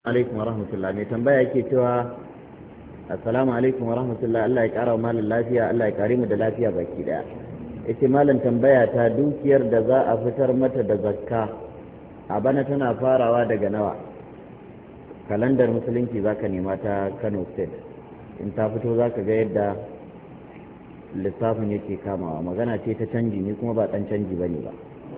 alaikum wa rahmatullah mai tambaya yake cewa assalamu alaikum wa rahmatullah Allah ya kara wa malam lafiya Allah ya kare mu da lafiya baki daya yace malam tambaya ta dukiyar da za a fitar mata da zakka a bana tana farawa daga nawa kalandar musulunci zaka nema ta Kano state in ta fito zaka ga yadda lissafin yake kamawa magana ce ta canji ni kuma ba dan canji bane ba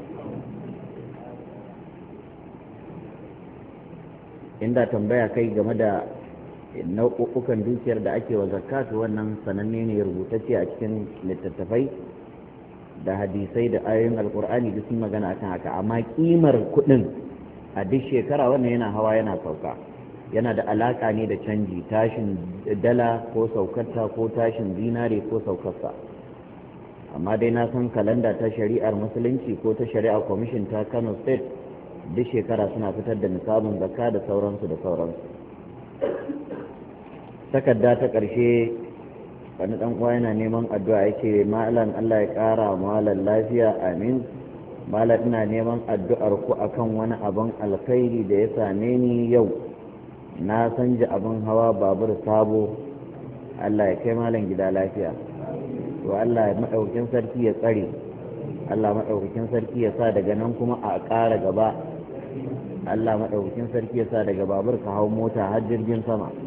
inda tambaya kai game da nau'ukan dukiyar da ake wa zakatu wannan sananne ne rubutacce a cikin littattafai da hadisai da ayoyin alkur'ani duk sun magana akan haka amma kimar kuɗin a duk shekara wannan yana hawa yana sauka yana da alaka ne da canji tashin dala ko saukarta ko tashin zinare ko saukarsa amma dai na san kalanda ta shari'ar musulunci ko ta shari'ar kwamishin ta kano state duk shekara suna fitar da nisabin zakka da sauransu da sauransu takarda ta ƙarshe wani ɗan uwa yana neman addu'a yake malam Allah ya ƙara malam lafiya amin malam ina neman addu'ar ku akan wani abin alkhairi da ya same ni yau na sanja abin hawa babur sabo Allah ya kai malam gida lafiya to Allah ya maɗaukin sarki ya tsare Allah maɗaukakin sarki ya sa daga nan kuma a ƙara gaba Allah maɗaukakin sarki ya sa daga babur ka hau mota har jirgin sama